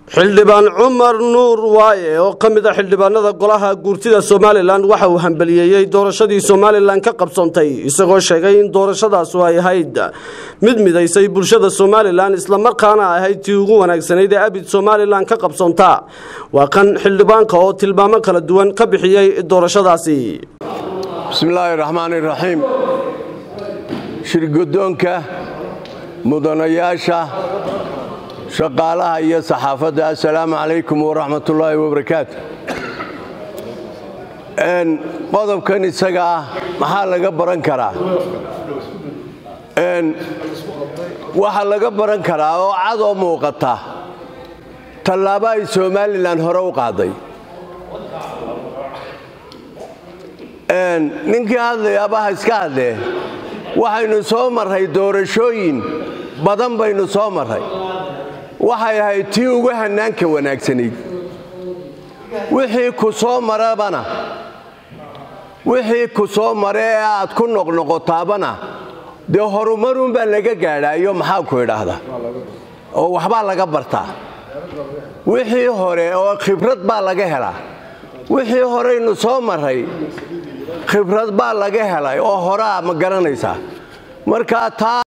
xildhibaan cumar nuur waaye oo ka mid a xildhibaanada golaha guurtida somalilan waxa uu hambaliyeeyey doorashadii somalilan ka qabsoontay isagoo sheegay in doorashadaasu ay ahayd mid midaysay bulshada somalilan islamarkaana ahayd tii ugu wanaagsanayd ee abid somalilan ka qabsoonta waa kan xildhibaanka oo tilmaamo kala duwan ka bixiyey doorashadaasi bismillaahi raxmaan iraxiim shirgudoonka mudanayaasha shaqaalaha iyo saxaafadda assalaamu calaykum waraxmatullaahi wabarakaatu qodobkan isaga ah maxaa laga baran karaa waxaa laga baran karaa oo cad oo muuqata tallaabo ay somalilan hore u qaaday ninkii hadlayaaba ha iska hadlee waxaynu soo marray doorashooyin badan baynu soo marray waxay ahayd tii ugu hannaanka wanaagsanayd wixii ku soo marabana wixii ku soo mara ee aad ku noqnoqotaabana dee horumarunbaa laga gaadhaayo maxaa ku idhaahda oo waxbaa laga bartaa wixii hore oo khibrad baa laga helaa wixii horeynu soo marray khibrad baa laga helay oo horaa ma garanaysaa markaa taa